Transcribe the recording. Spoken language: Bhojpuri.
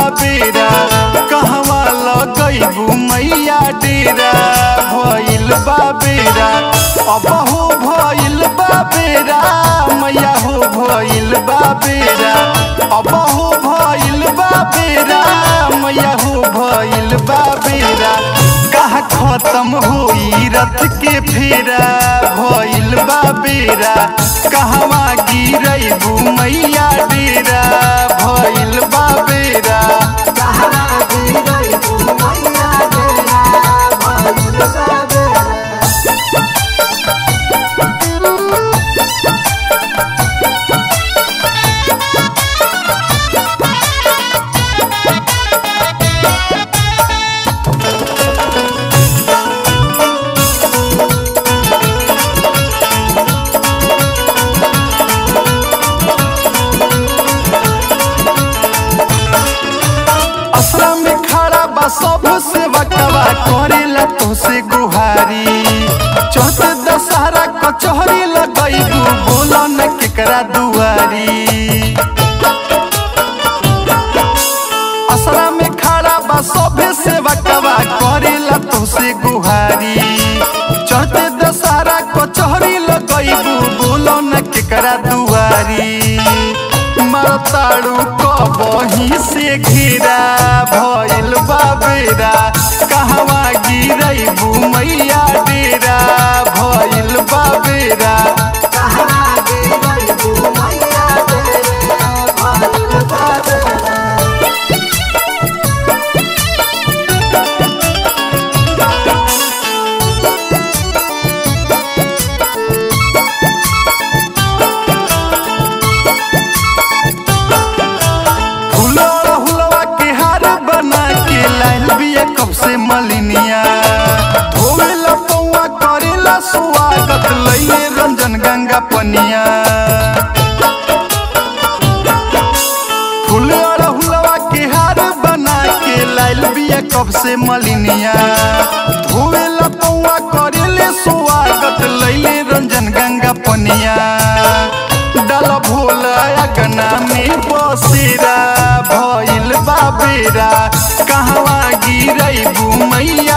बेरा कहवा लगैबू मैया डेरा भइल बा बेरा अबहो भइल बा बेरा मैया हो भइल बा बेरा अबहो भइल बा बेरा मैया हो भइल बा बेरा कहा खत्म होई रथ के फेरा भइल बा बेरा कहवा गिरैबू मैया डेरा भइल बा बेरा कहवा गिरई तू मैया डेरा भइल बा बेरा असरा में खड़ा बा सब से वकवा करेला तो से गुहारी चौथ दशहरा कचहरी लगैबू बोलो न केकरा दुआरी असरा में खड़ा बा सभे से वकवा करेला तो से गुहारी चौथ दशहरा कचहरी लगैबू बोलो न केकरा दुआरी मरताड़ू कबही से घेरा भइल बा बेरा कहवा गिरैबू मैया डेरा भइल बा बेरा कहवा गिरई तू मैया डेरा भइल बा बेरा हुलवा हुलवा के हार बना के लाइल बिया कब से मलिनिया धोवेला पौवा करेला स्वागत लइले रंजन गंगा पनिया हुलवा हुलवा के हार बना के लाइल बिया कब से मलिनिया धोवेला पौवा करेले स्वागत लइले रंजन गंगा पनिया डाल भोला अगना में बसेरा भइल बा बेरा कहवा गिरैबू मैया